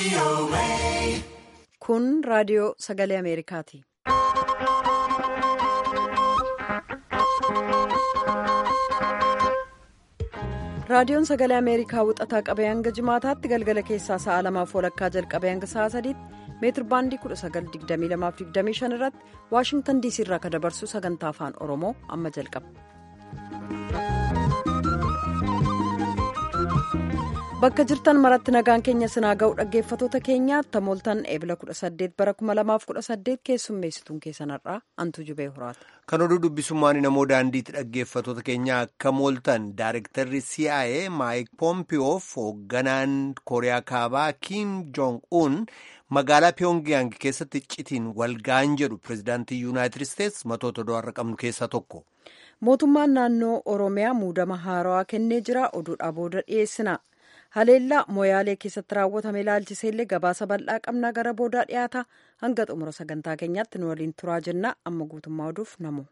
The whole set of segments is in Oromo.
Kun raadiyoo sagalee Ameerikaati. Raadiyoon sagalee Ameerikaa wixataa qabee hanga jimaataatti galgala keessaa sa'a lamaaf walakkaa jalqabee hanga sa'a sadiitti meetir baandii 1922-25 irratti Waashingtan diisii irraa kan dabarsu sagantaa afaan Oromoo amma jalqaba. Bakka jirtan maratti nagaan keenya sinaa ga'u dhaggeeffatoota keenyaa tamooltan eebila 18 bara 2018 keessummeessituun keessanarraa antu jubee horaata. Kan oduu dubbisummaan namoo daandiitti dhaggeeffatoota keenyaa akka mooltan Daarektarri CIA Maayik Poompiyoof hoogganaan Kooriyaa Kaabaa Kiim Joong-un magaalaa Pyongyang keessatti iccitiin walga'an jedhu pirezidaantii Yuunaayitid Isteets matoota do'arra qabnu keessaa tokko. Mootummaan naannoo Oromiyaa muudama haarawaa kennee jira oduudhaa booda dhiyeessina. haleellaa moyaalee keessatti raawwatame ilaalchiseellee gabaasa bal'aa qabnaa gara boodaa dhiyaata hanga xumura sagantaa keenyaatti nu waliin turaa jenna amma guutummaa oduuf namu.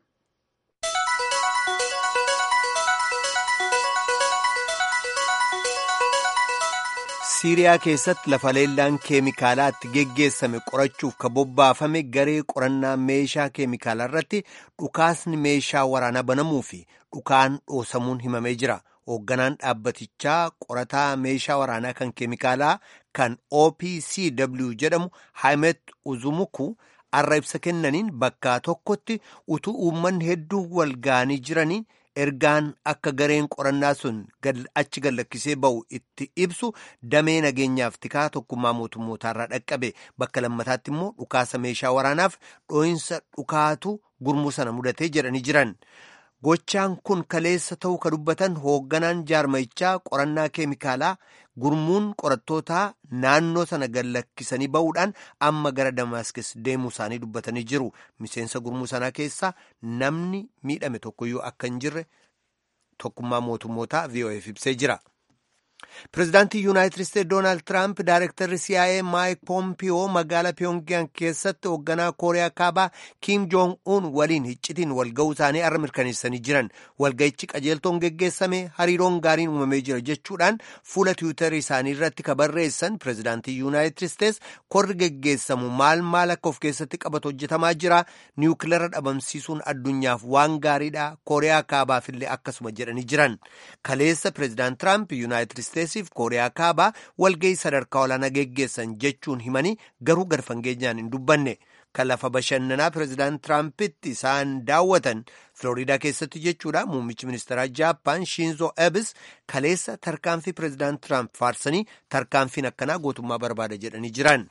siiriyaa keessatti lafa haleellaan keemikaalaatti geggeessame qorachuuf ka bobbaafame garee qorannaa meeshaa keemikaalaa irratti dhukaasni meeshaa waraanaa banamuu fi dhukaan dhoosamuun himamee jira. hoogganaan dhaabbatichaa qorataa meeshaa waraanaa kan keemikaalaa kan opcw jedhamu haamet uzumuku arra ibsa kennaniin bakka tokkotti utuu uummanni hedduun wal ga'anii jiranii ergaan akka gareen qorannaa sun achi gallakkisee ba'u itti ibsu damee nageenyaaf tikaa tokkummaa mootummootaarraa dhaqqabe bakka lammataatti immoo dhukaasa meeshaa waraanaaf dhoo'insa dhukaatu gurmuu sana mudatee jedhanii jiran. Gochaan kun kaleessa ta'uu ka dubbatan hoogganaan jaarmayichaa qorannaa keemikaalaa gurmuun qorattootaa naannoo sana gallakkisanii ba'uudhaan amma gara Damaaskis deemuu isaanii dubbatanii jiru. Miseensa gurmuu sanaa keessaa namni miidhame tokkoyyuu akka hin jirre tokkummaa mootummootaa VOF ibsee jira. Pireezidaantii Yuunaayitid Isteetsi Doonaald Tiraamp Daarektarri CIA Maayik Poompiyoo magaalaa Pyongyang keessatti hoogganaa Kooriyaa Kaabaa Kiim Joong-un waliin iccitiin walga'uu isaanii arra mirkaneessanii jiran. Walga'ichi qajeeltoon geggeessame hariiroon gaariin uumamee jira jechuudhaan fuula tiwiitarii isaanii irratti ka barreessan Pireezidaantii Yuunaayitid Isteetsi korri geggeessamu maal maal akka of keessatti qabatu hojjetamaa jira. Niwukileera dhabamsiisuun addunyaaf waan gaariidha. Kooriyaa Kaabaafillee akkasuma jedhanii jiran. Kaleessa Pireezidaant Tiraamp Yuunaayitid Isteetsiif Kooriyaa Kaabaa walga'ii sadarkaa olaanaa geggeessan jechuun himanii garuu gad fageenyaan hin dubbanne. Kan lafa bashannanaa pireezidaant Tiraampitti isaan daawwatan Filooriidaa keessatti jechuudha. Muummichi ministeeraa Jaappaan Shinzo Abes kaleessa tarkaanfii pireezidaant Tiraamp faarsanii tarkaanfiin akkanaa gootummaa barbaada jedhanii jiran.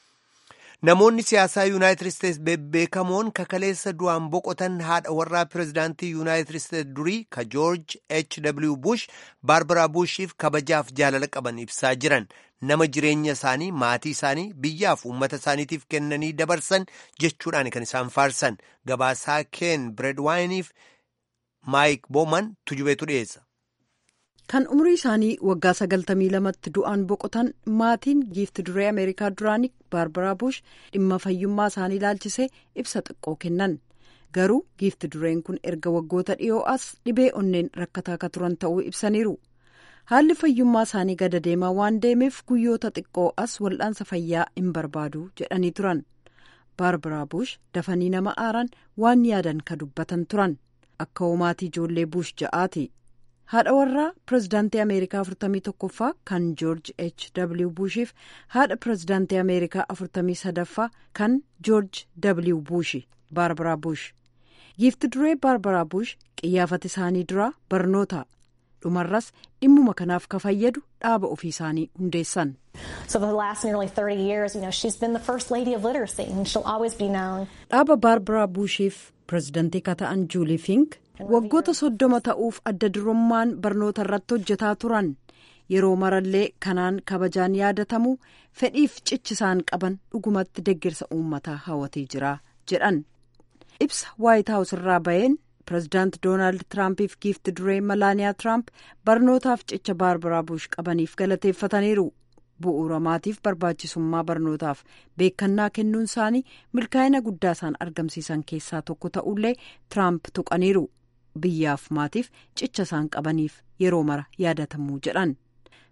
Namoonni siyaasaa Yuunaayitid Isteetsi bebbeekamoon kakaleessa du'aan boqotan haadha warraa pireezidaantii Yuunaayitid Isteetsi durii ka Joorj H.W. Bush Baarbaraa Bushiif kabajaaf jaalala qaban ibsaa jiran nama jireenya isaanii maatii isaanii biyyaaf uummata isaaniitiif kennanii dabarsan jechuudhaan kan isaan faarsan gabaasaa Ken Bireedwaayiniif Maayik Booman tujubeetu dhiyeessa. Kan umrii isaanii waggaa sagaltamii lamatti du'aan boqotan maatiin giifti duree Ameerikaa duraanii Baarbaraa Bush dhimma fayyummaa isaanii ilaalchisee ibsa xiqqoo kennan. Garuu giifti dureen kun erga waggoota dhiyoo as dhibee onneen rakkataa akka turan ta'uu ibsaniiru. Haalli fayyummaa isaanii gada deemaa waan deemeef guyyoota xiqqoo as wal'aansa fayyaa hin barbaadu jedhanii turan. Baarbaraa Bush dafanii nama aaran waan yaadan ka dubbatan turan. Akka hoomaatii ijoollee Bush ja'aati. haadha warraa pireezidaantii ameerikaa 41ffaa kan joorj h w bushiif haadha pireezidaantii ameerikaa 43ffaa kan joorj w bushi baarbaraa bush giifti duree baarbaraa bush qiyyaafati isaanii duraa barnoota dhumarras dhimmuma kanaaf ka fayyadu dhaaba ofii isaanii hundeessan. dhaaba baarbaraa bushiif pireezidaantii ka ta'an juulii fink. waggoota soddoma ta'uuf adda durummaan barnoota irratti hojjetaa turan yeroo marallee kanaan kabajaan yaadatamu fedhiif cichisaan qaban dhugumatti deeggarsa uummataa hawwatee jira jedhan ibsa waayit haawus irraa baheen pireezidaant doonaald tiraampiif giifti duree malaaniyaa tiraamp barnootaaf cicha baarbaraa buush qabaniif galateeffataniiru bu'uura maatiif barbaachisummaa barnootaaf beekannaa kennuun isaanii milkaa'ina guddaa isaan argamsiisan keessaa tokko ta'ullee tiraamp tuqaniiru. biyyaaf maatiif cicha isaan qabaniif yeroo mara yaadatamuu jedhan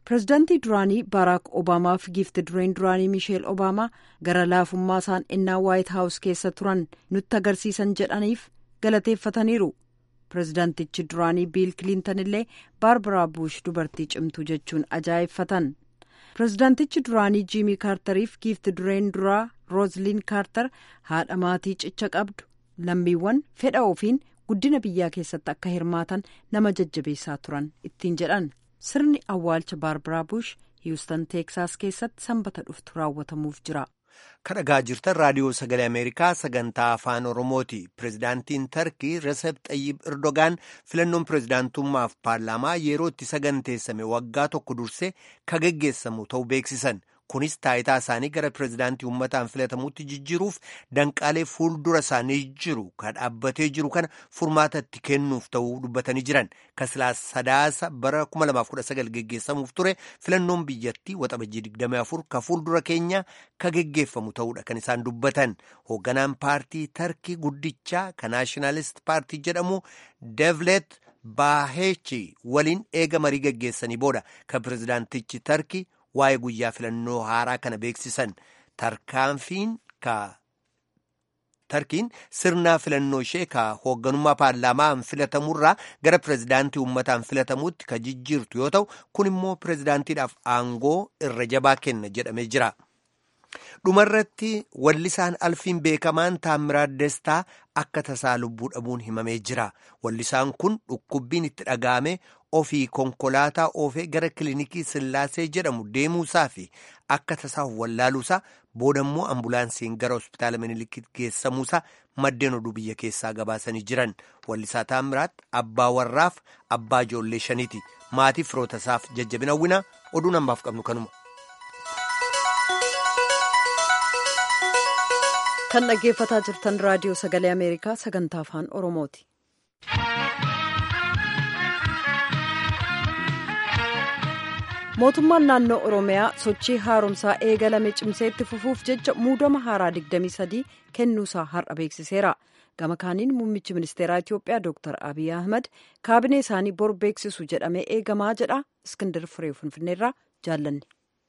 pirezidaantii duraanii baaraak obaamaa fi giifti dureen duraanii miisheel obaamaa gara laafummaa isaan ennaa waayit haawus keessa turan nutti agarsiisan jedhaniif galateeffataniiru pirezidaantichi duraanii biil kiliintan illee baarbaraa buush dubartii cimtuu jechuun ajaa'effatan pirezidaantichi duraanii jiimii kaartariif giifti dureen duraa roozliin kaartar haadha maatii cicha qabdu lammiiwwan fedha ofiin guddina biyyaa keessatti akka hirmaatan nama jajjabeessaa turan ittiin jedhan sirni awwaalcha baarbaraa buush hiwustan teeksaas keessatti sanbata dhuftu raawwatamuuf jira. kadhagaa jirtan raadiyoo sagalee ameerikaa sagantaa afaan oromooti pirezidaantiin tarkii resep xayyib erdogaan filannoon pirezidaantummaaf paarlaamaa yeroo itti saganteessame waggaa tokko dursee ka geggeessamu ta'uu beeksisan kunis taayitaa isaanii gara pirezidaantii uummataan filatamutti jijjiiruuf danqaalee fuuldura isaanii jiru ka dhaabbatee jiru kana furmaata itti kennuuf ta'uu dubbatanii jiran kasilaa sadaasa bara 2019 geggeessamuuf ture filannoon biyyattii waxabajjii 24 ka fuuldura keenya ka geggeeffamu ta'uudha kan isaan dubbatan hoogganaan paartii tarkii guddichaa ka naashinaalisti paartii jedhamu devlet baahechi waliin eega marii geggeessanii booda ka pirezidaantichi tarkii waa'ee guyyaa filannoo haaraa kana beeksisan tarkaanfiin ka tarkiin sirnaa filannoo ishee ka hoogganummaa paarlaamaan filatamurraa gara pirezidaantii uummataan filatamuutti ka jijjiirtu yoo ta'u kun immoo pirezidaantiidhaaf aangoo irra jabaa kenna jedhamee jira. dhumarratti wallisaan alfiin beekamaan taammiraat destaa akka tasaa lubbuu dhabuun himamee jira wallisaan kun dhukkubbiin itti dhaga'ame ofii konkolaataa oofee gara kilinikii sillaasee jedhamu deemuusaa fi akka tasaaf wallaaluusaa boodammoo ambulaansiin gara hospitaala minilikii geessamuusaa maddeen oduu biyya keessaa gabaasanii jiran wallisaa taammiraat abbaa warraaf abbaa ijoollee shaniiti maatii firootasaaf jajjabina hawwinaa oduu nambaaf qabnu kanuma. kan dhaggeeffataa jirtan raadiyoo sagalee ameerikaa sagantaa afaan oromooti. mootummaan naannoo oromiyaa sochii haaromsaa eegalame cimsee itti fufuuf jecha muudama haaraa 23 kennuusaa har'a beeksiseera gama kaaniin muummichi ministeeraa itiyoophiyaa dr abiy ahmad kaabinee isaanii bor beeksisu jedhamee eegamaa jedha iskindir firee finfinneerraa jaallanne.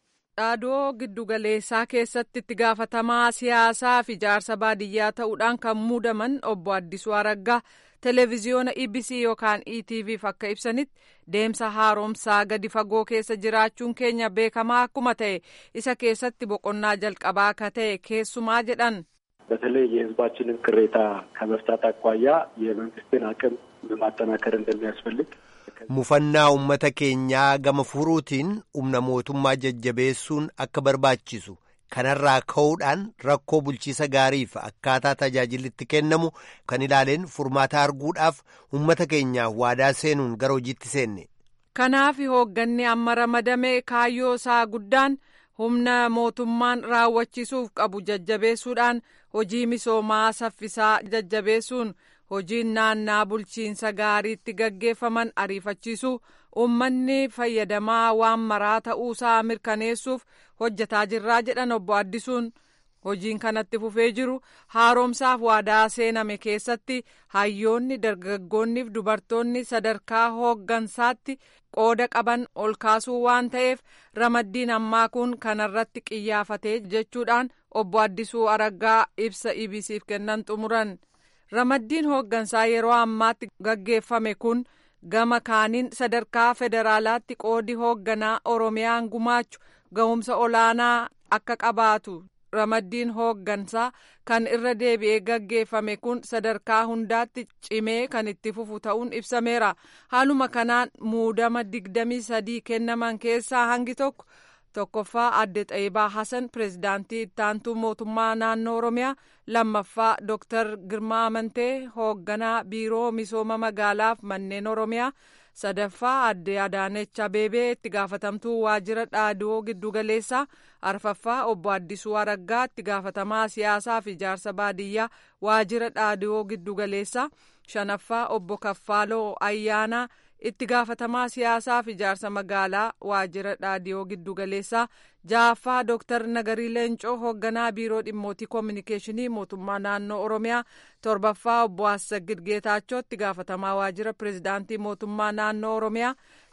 dhaadoo giddugaleessaa keessatti itti gaafatamaa siyaasaa fi ijaarsa baadiyyaa ta'uudhaan kan muudaman obbo Addisuu Araggaa televiziyoona EBC yookaan ETVf akka ibsanitti deemsa haaromsaa gadi fagoo keessa jiraachuun keenya beekamaa akkuma ta'e isa keessatti boqonnaa jalqabaa akka ta'e keessumaa jedhan. በተለይ የሕዝባችንን ቅሬታ ከመፍታት አኳያ የመንግስትን አቅም ማጠናከር እንደሚያስፈልግ mufannaa ummata keenyaa gama furuutiin humna mootummaa jajjabeessuun akka barbaachisu kanarraa ka'uudhaan rakkoo bulchiisa gaariif akkaataa tajaajilli itti kennamu kan ilaaleen furmaata arguudhaaf ummata keenyaaf waadaa seenuun gara hojiitti seenne. kanaaf hoogganni amma ramadame kaayyoo isaa guddaan humna mootummaan raawwachiisuuf qabu jajjabeessuudhaan hojii misoomaa saffisaa jajjabeessuun. hojiin naannaa bulchiinsa gaariitti gaggeeffaman ariifachiisuu uummanni fayyadamaa waan maraa ta'uusaa mirkaneessuuf hojjetaa jirraa jedhan obbo Addisuun hojiin kanatti fufee jiru haaromsaaf waadaa seename keessatti hayyoonni dargaggoonniif dubartoonni sadarkaa hooggansaatti qooda qaban ol kaasuu waan ta'eef ramaddiin ammaa kun kanarratti qiyyaafatee jechuudhaan obbo Addisuu Araggaa ibsa EBCf kennan xumuran. ramaddiin hooggansaa yeroo ammaatti gaggeeffame kun gama kaaniin sadarkaa federaalaatti qoodi hoogganaa oromiyaan gumaachu ga'umsa olaanaa akka qabaatu ramaddiin hooggansaa kan irra deebi'ee gaggeeffame kun sadarkaa hundaatti cimee kan itti fufu ta'uun ibsameera haaluma kanaan muudama digdamii sadii kennaman keessaa hangi tokko tokkoffaa adde xayyibaa hasan pirezidaantii ittaantuu mootummaa naannoo oromiyaa lammaffaa dooktar girmaa amantee hoogganaa biiroo misooma magaalaaf manneen oromiyaa sadaffaa adde adaanech abeebee itti gaafatamtuu waajjira dhaadoo giddugaleessaa arfaffaa obbo addisuu araggaa itti gaafatamaa siyaasaa fi ijaarsa baadiyyaa waajjira dhaadoo giddugaleessaa shanaffaa obbo kaffaaloo ayyaanaa itti gaafatamaa siyaasaa fi ijaarsa magaalaa waajjira dhaadiyoo giddugaleessaa ja'affaa dooktar nagarii leencoo hoogganaa biiroo dhimmootii koominikeeshinii mootummaa naannoo oromiyaa torbaffaa obbo Assagid Geetaachoo itti gaafatamaa waajjira pirezidaantii mootummaa naannoo oromiyaa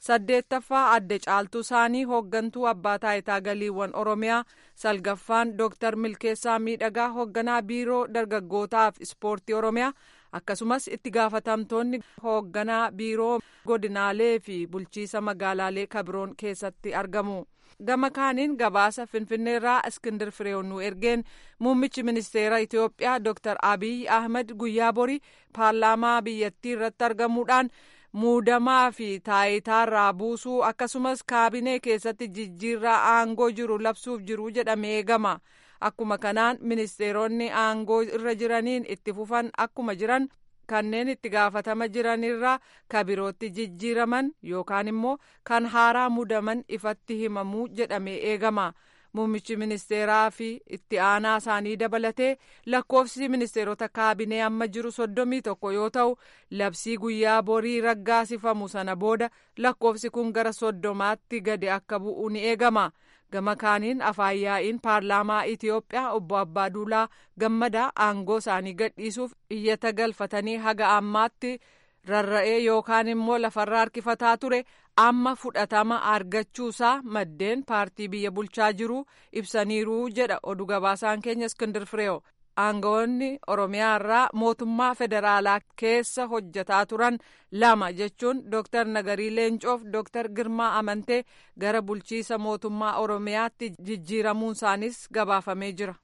saddeettaffaa adde caaltuu isaanii hooggantuu abbaa taayitaa galiiwwan oromiyaa salgaffaan dooktar milkeessaa miidhagaa hoogganaa biiroo dargaggootaaf ispoortii oromiyaa akkasumas itti gaafatamtoonni hoogganaa biiroo godinaalee fi bulchiisa magaalaalee kabiroon keessatti argamu. gama kaaniin gabaasa finfinneerraa iskindir fireewnu ergeen muummichi ministeera itiyoophiyaa dooktar abiy ahmed guyyaa borii paarlaamaa biyyattii irratti argamuudhaan muudamaa fi taayitaarraa buusuu akkasumas kaabinee keessatti jijjiirraa aangoo jiru labsuuf jiru jedhamee eegama akkuma kanaan ministeeronni aangoo irra jiraniin itti fufan akkuma jiran kanneen itti gaafatama jiranirraa kabirootti jijjiiraman yookaan immoo kan haaraa mudaman ifatti himamuu jedhamee eegama muummichi ministeeraa fi itti aanaa isaanii dabalatee lakkoofsi ministeerota kaabinee amma jiru soddomii tokko yoo ta'u labsii guyyaa borii raggaasifamu sana booda lakkoofsi kun gara soddomaatti gadi akka bu'u ni eegama. gama kaaniin afaan yaa'iin paarlaamaa itiyoophiyaa obbo abbaaduulaa gammadaa aangoo isaanii gadhiisuuf iyyata galfatanii haga ammaatti rarra'ee yookaan immoo lafarraa harkifataa ture amma fudhatama argachuusaa maddeen paartii biyya bulchaa jiru ibsaniiru jedha oduu gabaasaan keenya iskindir fireewo aangawoonni oromiyaa irraa mootummaa federaalaa keessa hojjetaa turan lama jechuun dooktar nagarii leencoof dooktar girmaa amantee gara bulchiisa mootummaa oromiyaatti jijjiiramuun isaanis gabaafamee jira.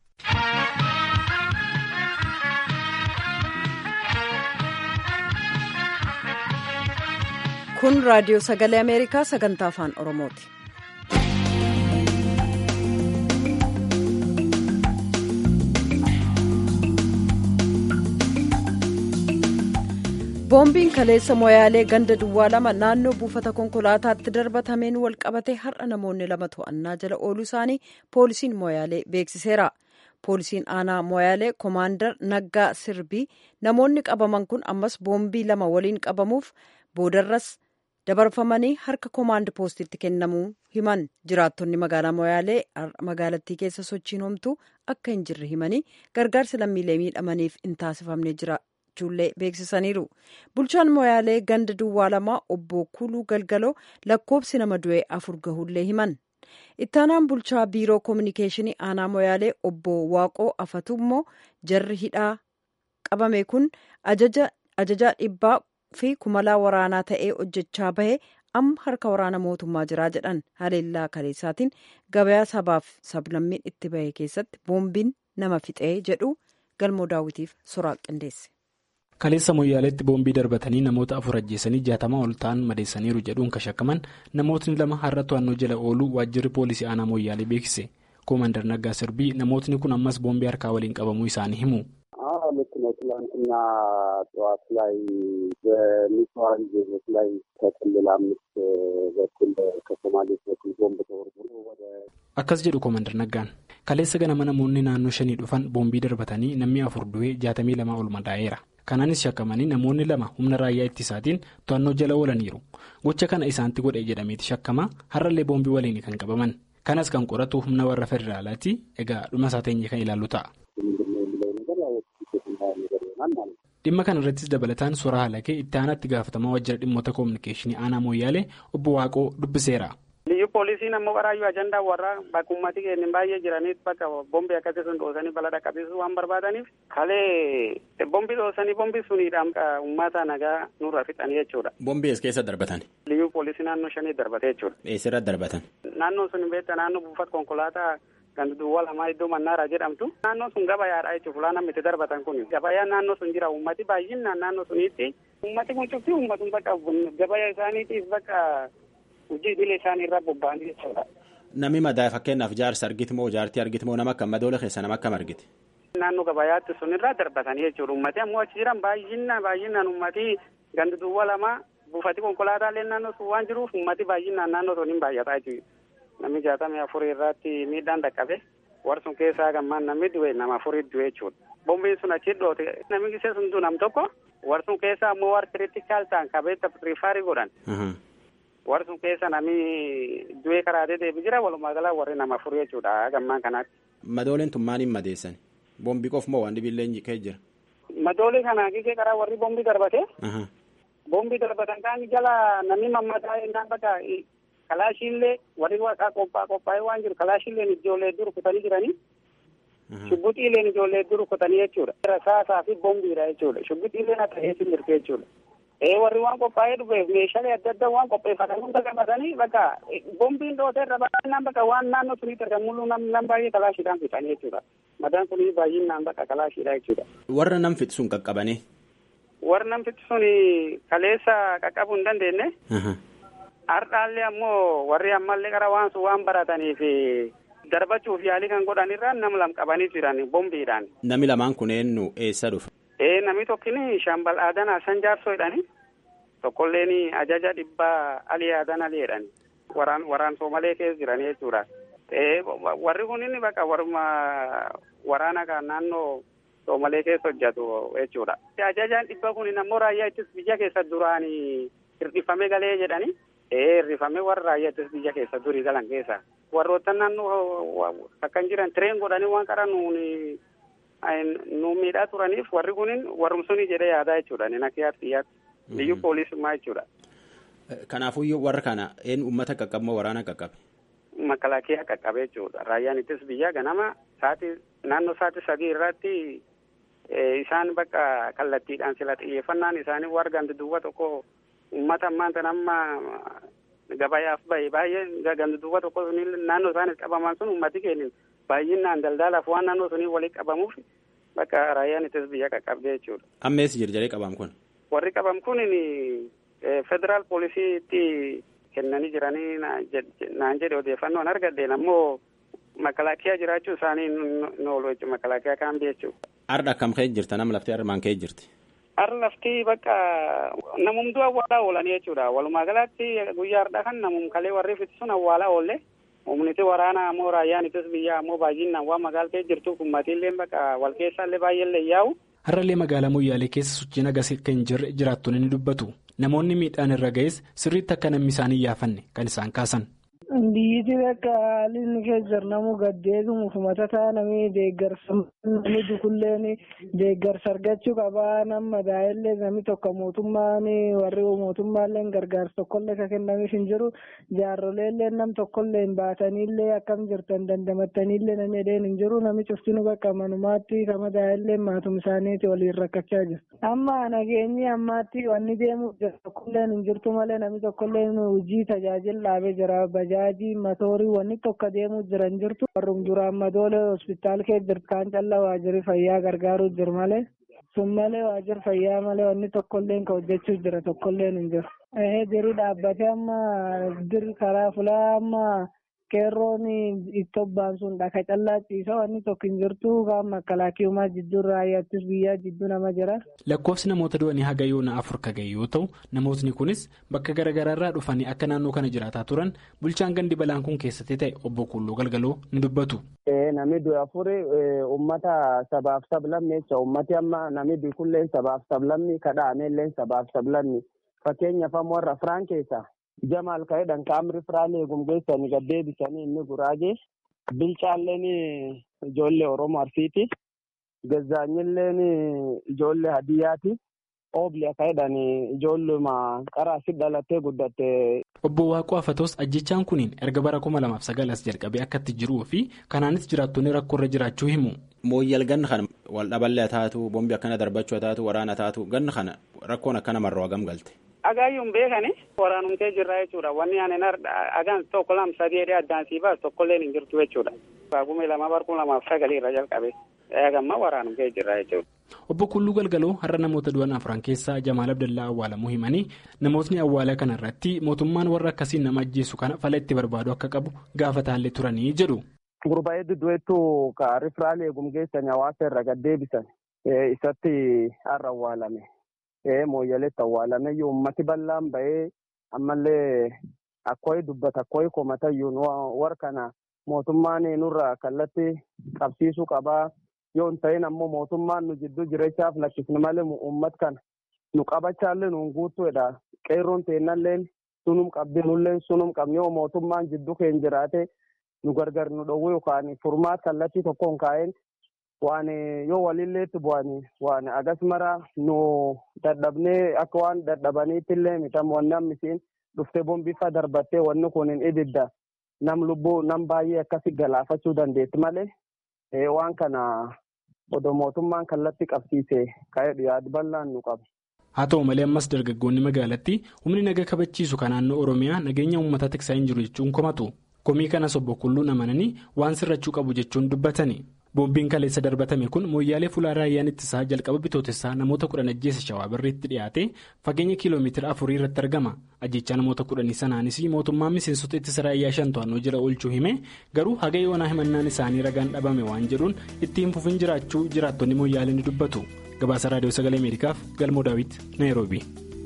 kun raadiyoo sagalee ameerikaa sagantaa afaan oromooti. boombiin kaleessa moyaalee ganda duwwaa lama naannoo buufata konkolaataatti darbatameen wal qabate har'a namoonni lama to'annaa jala ooluu isaanii poolisiin moyaalee beeksiseera poolisiin aanaa moyaalee koomaandar naggaa sirbii namoonni qabaman kun ammas boombii lama waliin qabamuuf boodarras dabarfamanii harka koomaand poostitti kennamuu himan jiraattonni magaalaa moyaalee magaalattii keessa sochiin homtuu akka hin jirre himanii gargaarsi lammiilee miidhamaniif hin taasifamne jira. ijoollee beeksisaniiru bulchaan moyaalee ganda duwwaa lamaa obbo kuluu galgaloo lakkoobsi nama du'e afur gahullee himan ittaanaan bulchaa biiroo koominikeeshinii aanaa moyaalee obbo waaqoo afatu immoo jarri hidhaa qabame kun ajajaa dhibbaa fi kumalaa waraanaa ta'ee hojjechaa bahe amma harka waraana mootummaa jiraa jedhan haleellaa kaleessaatiin gabayaa sabaaf sablammiin itti bahe keessatti boombiin nama fixee jedhu galmoo daawwitiif soraa qindeesse. kaleessa moyyaaleetti boombii darbatanii namoota afur ajjeesanii jaatamaa ol ta'an madeessaniiru jedhuun kan shakkaman namootni lama har'a to'annoo jala ooluu waajjirri poolisii aanaa moyyaalee beeksise koomandar naggaa sirbii namootni kun ammas boombii harkaa waliin qabamuu isaanii himu. ልክ ነው። ትላንትና ጠዋት ላይ በኒቷን ዜጎች ላይ ከክልል አምስት በኩል ከሶማሌዎች በኩል ቦምብ ተወርውሮ ወደ akkas jedhu koomandar naggaan kaleessa ganama namoonni naannoo shanii dhufan boombii darbatanii namni afur du'ee jaatamii lama ol madaa'eera kanaanis shakkamanii namoonni lama humna raayyaa ittisaatiin to'annoo jala oolaniiru gocha kana isaanitti godhe jedhameeti shakkama har'allee boombii waliin kan qabaman kanas kan qoratu humna warra federaalaati egaa dhuma isaa teenye kan ilaallu ta'a. dhimma kana irrattis dabalataan suuraa halakee itti aanaatti gaafatamaa waajjira dhimmoota koominikeeshinii aanaa mooyyaalee obbo waaqoo dubbiseera. Liyyu poolisiin ammoo qaraayyuu ajandaa warraa bakka uummatni keenya baay'ee jiraniif bakka bombii akkasii sun dhoosanii balaa dhaqqabsiisuu waan barbaadaniif kalee bombii dhoosanii bombii suniidhaan uummata nagaa nurra fixanii jechuudha. Bombii as keessa darbatan. Liyyu poolisii naannoo shanii darbate jechuudha. Eessirra darbatan. Naannoo sun beektaa naannoo buufata konkolaataa kan duwwaa lamaa iddoo mannaara jedhamtu. Naannoo sun gabayaadha jechuudha fulaan namni itti darbatan kun. Gabayaan naannoo sun jira uummati baay'inaan naannoo suniitti. Uummati kun cufti uummatni bakka gabaya isaaniitiif bakka hojii idilee isaanii irraa bobba'anii jechuudha. Namni madaa'e fakkeenyaaf jaarsa argiti moo jaartii argiti moo nama akkam madoola keessa nama akkam argiti. Naannoo gabayaatti sun irraa darbatanii jechuudha. Uummatni ammoo achi jiran baay'inaan baay'inaan uummati gandi duwwaa lama buufati konkolaataalee naannoo sun waan jiruuf uummati baay'inaan naannoo sun hin baay'ataa jechuudha. Namni jaatamii afurii irratti miidhaan dhaqqabe warri sun keessaa gammaan namni du'e nama afurii du'e jechuudha. Bombiin sun achi dhoote namni gisee sun du'e nam tokko warri sun keessaa ammoo warri kiriitikaal ta'an qabeetta rifaarii godhan. warri sun keessa namni du'ee karaatee deebi jira walumaa galaa warri nama afurii jechuudha gammaan kanaatti. Madooleen tun maaliin madeessan? Bombii qof moo waan dhibillee kee jira? Madoolee kana gisee karaa warri bombii darbate. boombii darbatan kaan jala namni mammataa innaan bakka kalaashiillee warri waaqaa qophaa qophaa'ee waan jiru kalaashiilleen ijoollee dur kutanii jiranii. Shubbixiileen ijoollee dur kutanii jechuudha. Rasaasaa fi boombiidha jechuudha. Shubbixiileen akka eessin jirti jechuudha. Ee warri waan qophaa'ee dhufeef meeshaalee adda addaa waan qopheeffatan hunda qabatanii bakka boombiin dhootee irra baay'inaan bakka waan naannoo suniitti argamuluu nam baay'ee kalaashiidhaan fixanii jechuudha. Madaan kunii baay'inaan bakka kalaashiidha jechuudha. Warra nam fixsuun qaqqabanii. Warra nam fixsuun kaleessa qaqqabuu hin dandeenye. Har'aallee ammoo warri ammallee qara waan sun waan barataniif darbachuuf yaalii kan godhanirra nam lam qabanii jiran bombiidhaan. Nami lamaan kunneen nu eessa dhufe? Ee namni tokkini Shambal Aadan Hasan Jaarsoo jedhani. Tokkolleen ajaja dhibbaa Alii Aadan Alii jedhani. Waraan waraan Soomalee keessa jiran jechuudha. Ee warri kun inni bakka warma waraana kan naannoo Soomalee keessa hojjetu jechuudha. Ajajaan dhibba kun ammoo raayyaa ittis biyya keessa duraan hir'ifamee galee jedhani. Ee hir'ifamee warra raayyaa ittis biyya keessa durii galan keessa. Warroota naannoo akkan jiran tireen godhanii waan qara nuuni nu miidhaa turaniif warri kunin warrumsuni jedhee yaadaa jechuudha. Inni akka yaadti yaadti. Biyyu poolisummaa jechuudha. Kanaafuu warra kana een uummata qaqqabmoo waraana qaqqabe? Makalaakiyaa qaqqabe jechuudha. Raayyaan ittis biyya ganama sa'aatii naannoo sa'aatii sadii irratti isaan bakka kallattiidhaan sila xiyyeeffannaan isaanii warra gandi duwwa tokko uummata ammaan amma gabayaaf bahe baay'ee gandi duwwa tokko naannoo isaanis qabaman sun uummati keenya baay'inaan daldalaaf waan naannoo sunii walitti qabamuuf bakka raayyaan ittis biyya qaqqabdee jechuudha. Amma eessa jirjaree qabam kun? Warri qabam kun federaal poolisiitti kennanii jiranii naan jedhe odeeffannoon argadheen ammoo makalaakiyaa jiraachuu isaanii nu oolu jechuudha makalaakiyaa kaan jechuudha. Har'a akkam ka'e jirta nama laftee armaan ka'e jirti? Har'a lafti bakka namumtuu awwaalaa oolanii jechuudha. Walumaa galatti guyyaa har'a kan namum kalee warri fitisuun awwaalaa oolle. Humniti waraanaa ammoo raayyaan ittis biyyaa ammoo baay'inaan waan magaaltee jirtuuf ummatiillee bakka wal keessaallee baay'eellee yaa'u. Har'allee magaalaa Moyyaalee keessa sochiin agarsiis akka hin jirre jiraattonni ni dubbatu. Namoonni miidhaan irra ga'es sirriitti akka namni isaanii yaafanne kan isaan kaasan. Biyyiti bakka haalli inni keessa jiru namuu gaddeebimuuf matataa namni deeggarsa namni dukulleen deeggarsa argachuu qabaa nama daa'illee namni tokko mootummaan warri mootummaallee gargaarsa tokkollee kan kennamiif hin jiru jaarroleellee nam tokkollee hin baataniillee akkam jirtan dandamattaniillee namni edeen hin jiru namni cuftinu bakka manumaatti kama daa'illee maatum isaaniiti waliin rakkachaa jiru. Amma nageenyi ammaatti wanni deemuuf jiru tokkolleen hin jirtu malee namni tokkollee hojii tajaajila dhaabee jira bajaajii matoorii wanni tokko deemuu jiran jirtu warrum duraan madoolee hospitaal kee jirtu kaan callaa waajjirri fayyaa gargaaruu jiru malee sun malee waajjirri fayyaa malee wanni tokkolleen ka hojjechuu jira tokkolleen hin jiru. Jiru dhaabbatee amma dir karaa fulaa amma qeerroon itti obbaan sun dhaka callaa ciisa wanni tokko hin jirtu kaan makkalaakiyumaa jidduu raayyaattis biyyaa jidduu nama jira. Lakkoofsi namoota du'anii haga yoona afur ka ga'e yoo ta'u namootni kunis bakka garaagaraarraa dhufanii akka naannoo kana jiraataa turan bulchaan gandi balaan kun keessatti ta'e obbo Kulloo Galgaloo ni dubbatu. Namni du'e afuri uummata sabaaf sablammii jecha uummati amma namni bikulleen sabaaf sablammii kadhaameelleen sabaaf sablammii fakkeenyaaf amma warra firaan keessaa. Jamaal ka'eedhaan kaamri firaalee gumgeessanii gaddeebisanii inni guraagee bilchaalleen ijoollee Oromoo Arsiiti. Gazaanyilleen ijoollee Hadiyyaati. Oobli ka'eedhaan ijoolluma qaraasi dhalattee guddatte. Obbo Waaqoo Afatos ajjechaan kuniin erga bara kuma lamaaf sagal as jalqabee akkatti jiruu fi kanaanis jiraattonni rakkoo irra jiraachuu himu. Mooyyal ganna kana wal dhaballee taatu bombi akkana darbachuu taatu waraana taatu ganna kana rakkoon akkana marroo hagam galte. Agaayyuun beekani waraanumtee jirra jechuudha. Wanni ani agaan tokko lama sadii jedhee addaan sii baas tokkolleen hin jirtu jechuudha. Baagumee lama barkuu lamaaf sagalii irra jalqabe. Eegamma waraanumtee jirra jechuudha. Obbo Kulluu Galgaloo har'a namoota du'an afran keessaa Jamaal Abdallaa awwaalamuu himanii namootni awwaalaa kana irratti mootummaan warra akkasiin nama ajjeesu kana fala itti barbaadu akka qabu gaafataallee turanii jedhu. Gurbaa'ee duddueettuu ka rifiraalee eegumgeessanii hawaasa irra gaddeebisan isatti har'a awwaalame. Mooyyaleetti awwaalame uummati bal'aan bahee ammallee akkooyi dubbata akkooyi komatayyuun warra kana mootummaan nurra kallattii qabsiisuu qabaa yoo hin ta'in ammoo mootummaan nu jidduu jirechaaf lakkisni malee uummat kana nu qabachaallee nuun guutuudha. Qeerroon teennalleen sunum qabdi nulleen sunum qabni yoo mootummaan jidduu keenya jiraate nu gargar nu dhowwee yookaan furmaat kallattii tokkoon kaa'een waan yoo walilleetti bu'anii waan agas mara nu dadhabnee akka waan dadhabaniitti illee mitam wanni ammisiin dhuftee bombifa darbattee wanni kun hin ibidda nam lubbuu nam baay'ee akkasi galaafachuu dandeetti malee waan kana odoo mootummaan kallattii qabsiise ka'ee yaadu bal'aan nu qaba. haa ta'u malee ammas dargaggoonni magaalattii humni naga kabachiisu kan naannoo oromiyaa nageenya uummataa tiksaa hin jiru jechuun komatu komii kanas obbo Kulluun amananii waan sirrachuu qabu jechuun dubbatani. boombiin kaleessa darbatame kun mooyyaalee fuulaa raayyaan ittisaa jalqaba bitootessaa namoota kudhan ajjeessa shawaa birriitti dhiyaate fageenya kiiloomeetira afurii irratti argama ajjechaa namoota kudhanii sanaanis mootummaan miseensota ittisa raayyaa shan to'annoo jala oolchuu hime garuu haga yoonaa himannaan isaanii ragaan dhabame waan jedhuun itti hin fufin jiraachuu jiraattonni mooyyaalee ni dubbatu gabaasa raadiyoo sagalee ameerikaaf galmoo daawit naayiroobi.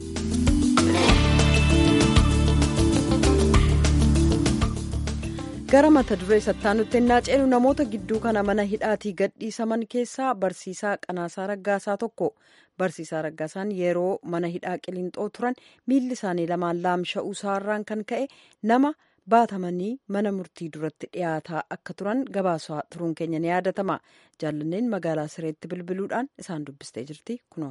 gara mata duree sattaanutti ennaa ceenu namoota gidduu kana mana hidhaatii gadhiisaman keessaa barsiisaa qanaasaa raggaasaa tokko barsiisaa raggaasaan yeroo mana hidhaa qilinxoo turan miilli isaanii lamaan laamsha'uu isaarraan kan ka'e nama baatamanii mana murtii duratti dhiyaataa akka turan gabaasaa turuun keenya ni yaadatama jaallanneen magaalaa sireetti bilbiluudhaan isaan dubbistee jirti kunoo.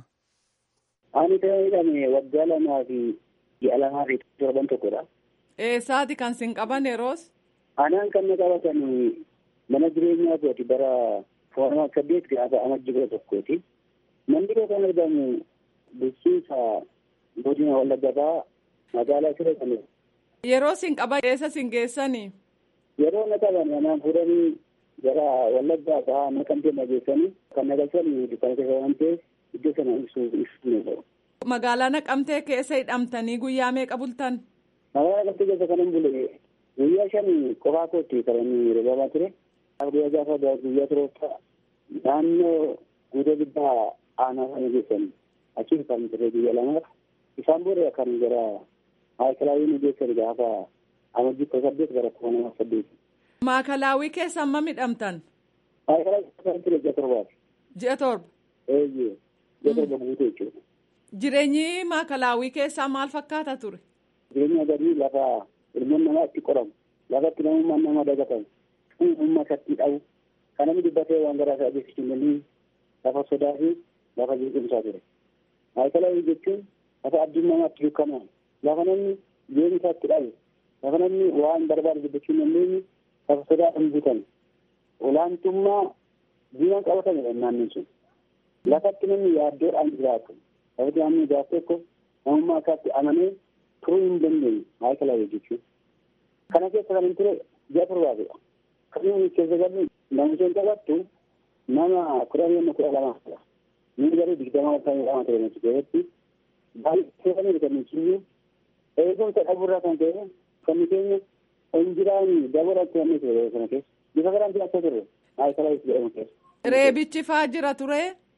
Ani kan hidhame waggaa lamaa fi ji'a lamaa fi torban tokkodha. Eessaati kan sin qaban yeroos? Anaan kan na qabatan mana jireenyaa kooti bara foorama saddeet gaafa amajji kudha tokkooti. Manni koo kan argamu bulchiinsa godina wallaggaa magaalaa siree kan Yeroo sin qaban eessa sin geessanii? Yeroo na qaban anaan fuudhanii gara wallaggaa fa'aa naqamtee na geessanii kan na galchanii dukkaana keessa waan ta'eef iddoo sana ibsuu ibsuu ni ta'u. Magaalaa naqamtee keessa hidhamtanii guyyaa meeqa bultan? Magaalaa naqamtee keessa kanan bule guyyaa shan qofaa kootti kan inni roobaa ture. Guyyaa gaafa guyyaa turoota naannoo guutuu guddaa aanaa sana geessan achiin kan ture guyyaa lamaaf isaan booda kan gara maayikalaawii nu geessan gaafa amajjii kudha saddeet gara kuma nama saddeet. Maakalaawii keessa amma midhamtan? Maayikalaawii keessa ture ji'a torbaati. Ji'a torba? Eeyyee ji'a torba guutuu jechuudha. Jireenyi maakalaawii keessaa maal fakkaata ture? Jireenya gadii lafa ilmoon namaa itti qoramu lafa itti namummaan nama dagatamu uumama isatti dhabu kan namni dubbatee waan garaa isaa adeemsisuu hin dandeenye lafa sodaa fi lafa jeequmsaa ture. Maayikalaawii jechuun lafa abdiin namaa itti dukkanaa'u lafa namni jireenya isaa itti dhabu lafa namni waan barbaade dubbachuu hin dandeenye lafa sodaadhaan guutame olaantummaa diinaan qabatamedha naannoon sun. Lafatti namni yaaddoodhaan jiraatu lafatti namni gaafa tokko namummaa isaatti amanee turuu hin dandeenye maayikalaawii jechuudha. Kana keessa kan hin ture ji'a torbaatidha. Kan inni keessa galu namicha hin qabattu nama kudha lama kudha lamaadha. Inni garuu digdama kan lama ture nuti keessatti baay'ee kan kan nuti eegumsa dhabuurraa kan ta'e kan keenya injiraan dabala kan ture kana keessa. Bifa garaan jiraachaa ture maayikalaawii jedhamu keessa. Reebichi faa jira ture.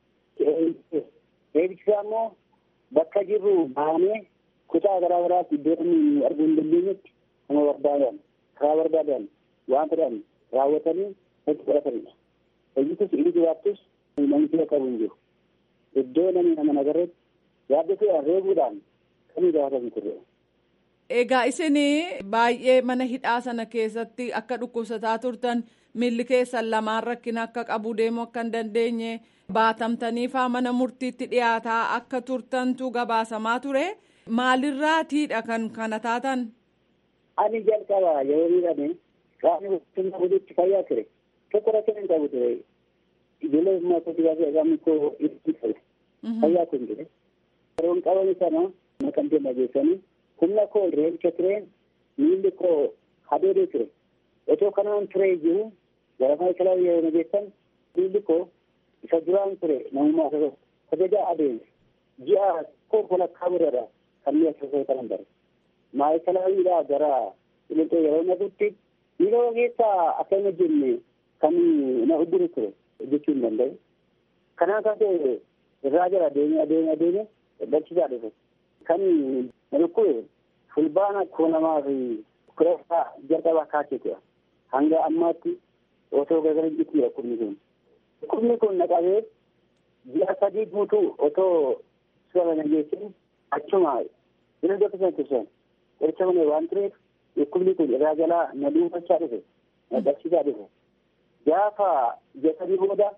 Reebichi faa immoo bakka jirru baanee kutaa garaa garaatti iddoo namni arguu hin dandeenyetti nama barbaadan karaa barbaadan waan fedhan raawwatanii itti qoratanidha. Hojiitus inni jiraattus namni fira qabu hin jiru. Iddoo namni nama nagarreetti yaaddatuudhaan reebuudhaan kan gaafatan turre. Egaa isin baay'ee mana hidhaa sana keessatti akka dhukkubsataa turtan miilli keessan lamaan rakkina akka qabu deemuu akka hin dandeenye baatamtanii faa mana murtiitti dhiyaataa akka turtantu gabaasamaa ture. Maalirraatiidha kan kana taatan? Ani jalqaba yeroo miidhame qaamni mootummaa guutuutti fayyaa ture. Tokko rakkina hin qabu ture. Ijoollee ummaa kootii baasee qaamni koo itti ture. Fayyaa kun ture. Yeroon qabame sana naqamtee nageessanii humna koo reebicha ture miilli koo hadeedee ture. Otoo kanaan ture jiru gara maayikalaa yeroo nageessan miilli koo isa duraan ture namummaa isa kabajaa adeemse. Ji'a koo walakkaa biradha. kan mi'a keessaa qaban bare. Maayikalaawwiidhaa gara qilinxoo yeroo naqutti yeroo keessa akkana jenne kan na ugguru ture jechuu hin danda'u. Kanaan kan ta'e irraa jala adeemee adeemee adeemee barsiisaa dhufe. Kan na dhukkube fulbaana koo namaa fi kudha jalqabaa kaaseetudha. Hanga ammaatti otoo gargar hin jiru dhukkubni kun. Dhukkubni kun na qabee ji'a sadii guutuu otoo suura na geessin achuma inni iddoo keessan tursan qoricha malee waan tureef dhukkubni kun irraa jalaa na dhuunfachaa dhufe na dhabsiisaa dhufe gaafa jedhanii booda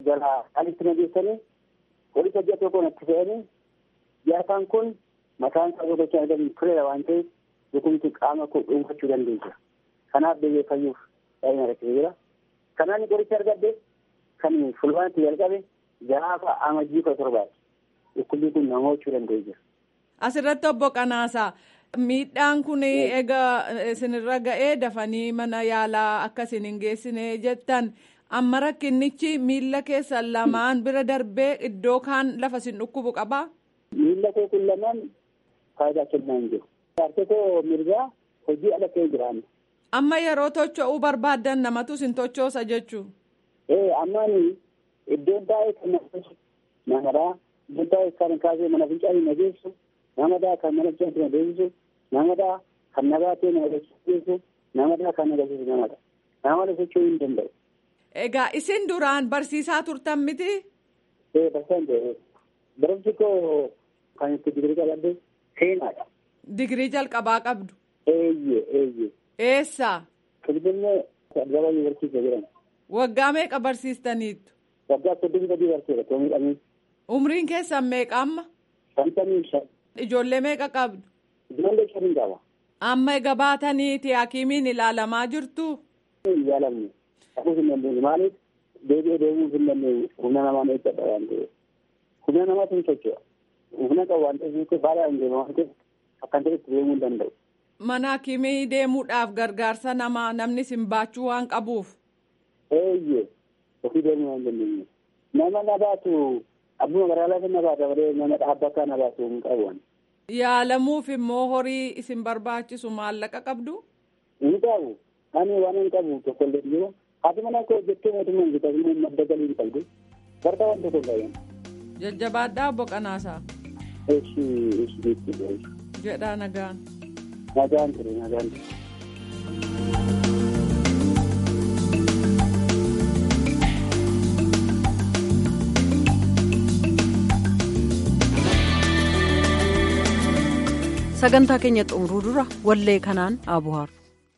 jala alitti na geessanii poolisa ji'a tokko natti fe'anii jaataan kun mataan isaa godhachaa argamu tureera waan ta'eef dhukkubni qaama koo dhuunfachuu dandeessa. Kanaaf deebi'ee fayyuuf baay'ina rakkisee jira. Kanaan qoricha argadde kan fulbaanatti jalqabe gaafa amajjii kudha torbaati. Dhukkubni kun nama hojjechuu danda'ee jira. Asirratti obbo Qanaasaa miidhaan kun egaa isinirra ga'ee dafanii mana yaalaa akka isin hin geessine jettan amma rakkinnichi miilla keessan lamaan bira darbee iddoo kaan lafa isin dhukkubu qabaa? Miilla koo kun lamaan faayidaa kennaa hin jiru. Harka koo mirgaa hojii ala ta'ee jiraanna. Amma yeroo tocho'uu barbaaddan namatu isin tochoosa jechuu. Ee ammaan iddoon baay'ee kan namadhaa iddoon baay'ee kan kaasee mana fincaanii na geessu namadhaa kan mana fincaanii na deebisu namadhaa kan na baatee na agarsiisu namadhaa kan agarsiisu namadha. Namada socho'uu hin danda'u. Egaa isin duraan barsiisaa turtan miti? Ee barsiisaan ta'e barumsi koo kan itti digirii qabadde seenaadha. Digirii jalqabaa qabdu. Eeyyee eeyyee. Eessaa? Finfinnee Addabaa Yuunivarsiitii jedhama. Waggaa meeqa barsiistaniittu? Waggaa soddomii sadii barsiisa too miidhamee. Umriin keessan meeqa amma? Shantamii shan. Ijoollee meeqa qabdu? Ijoollee shanii qaba. Amma egaa baataniiti hakiimiin ilaalamaa jirtu? Hin yaalamne. Dhaquus hin dandeenye maaliif deebi'ee deemuuf hin dandeenye humna namaa eeggadha waan ta'eef. Humna namaatu hin socho'a. Humna qabu waan ta'eef baadhaa hin deemu waan ta'eef akkan ta'etti deemuu hin danda'u. Mana hakiimii deemuudhaaf gargaarsa namaa namni sin baachuu waan qabuuf. Eeyyee ofii deemuu waan dandeenye. Nama na baatu abbuma magaalaa na baata malee nama dhaabbataa na baatu hin qabu. Yaalamuuf immoo horii isin barbaachisu maallaqa qabdu? Hin qabu. Ani waan hin qabu tokko illee jiru. Haati mana koo jettee mootummaan bitatanii madda galii hin qabdu. Barta waan tokko hin qabu. Jajjabaadhaa obbo Qanaasaa. Eeshi eeshi eeshi. Jedhaa nagaan. Nagaan ture nagaan ture. sagantaa keenya xumuruu dura wallee kanaan abuhaaru.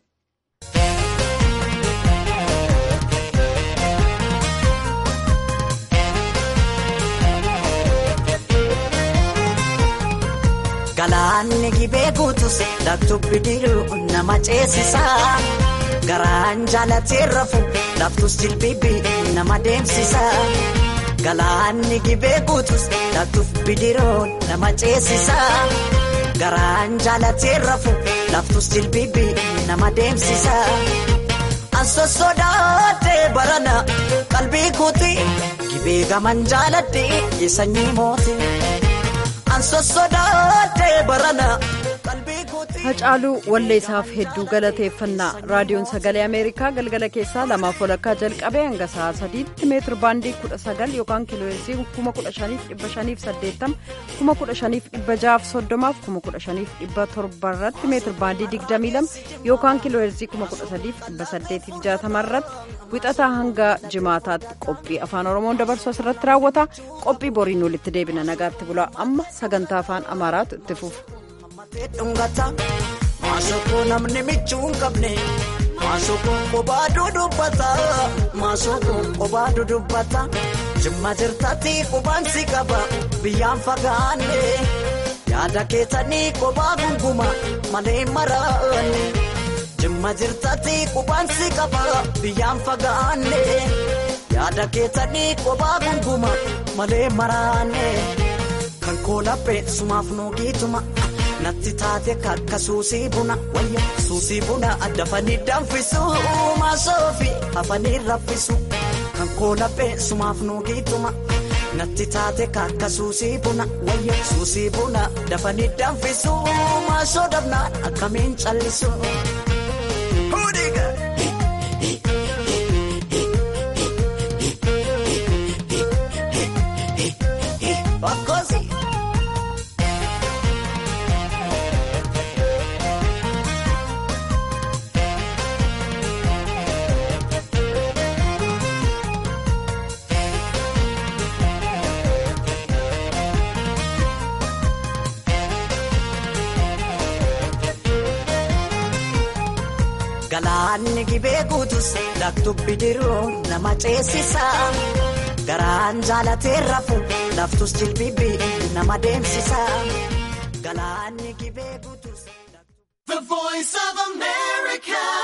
Galaanni gibee guutus laftubbi diruu nama ceesisa. Garaan jaalatee rafu laftus jilbibi nama deemsisa. Galaanni gibee guutus laftubbi diruu nama ceesisa. Garaan jaalatee rafu laftus jilbibi nama deemsisa. Anso sodaatee barana qalbii kuuti gibee gaman jaaladhe sanyii mooti. Hacaaluu walleessaaf hedduu galateeffannaa raadiyoon sagalee ameerikaa galgala keessaa lamaaf walakkaa jalqabee hanga sa'a sadiitti meetir baandii kudha sagal yookaan kiilooheersii kuma kudha shaniif dhibba shaniif saddeettama kuma kudha shaniif dhibba jaaf soddomaaf kuma kudha shaniif dhibba torba irratti meetir baandii digdamii lama yookaan kiilooheersii kuma kudha sadiif dhibba saddeetiif jaatama irratti wixataa hanga jimaataatti qophii afaan oromoon dabarsu asirratti raawwata qophii boriin walitti deebina nagaatti bula amma sagantaa afaan amaaraatu itti fufa. Maasokoo namni michuu hin qabne maasokoo kophaa dudubbata maasokoo kophaa dudubbata jimma jirtatti qubaan si qaba biyyaan fagaanne yaada keessanii kophaa gunguma malee maraanne jimma jirtatti qubaan si qaba biyyaan fagaanne yaada keessanii kophaa gunguma malee maraanne kan koolaphee sumaaf nuugiituma. natti taate kakka suusii buna wayya suusii buna dafanii danfisu maasoofi hafanii raffisu kan koolaphee sumaaf nuugiituma natti taate kakka suusii buna wayya suusii buna dafanii danfisu maasoo dabnaan akkamiin callisu. galaanni gibee guutus laktubbi diruu nama ceesisa garaan jaalatee rafu laftus jilbibbi nama deemsisa galaanni gibee guutus. The voice of America.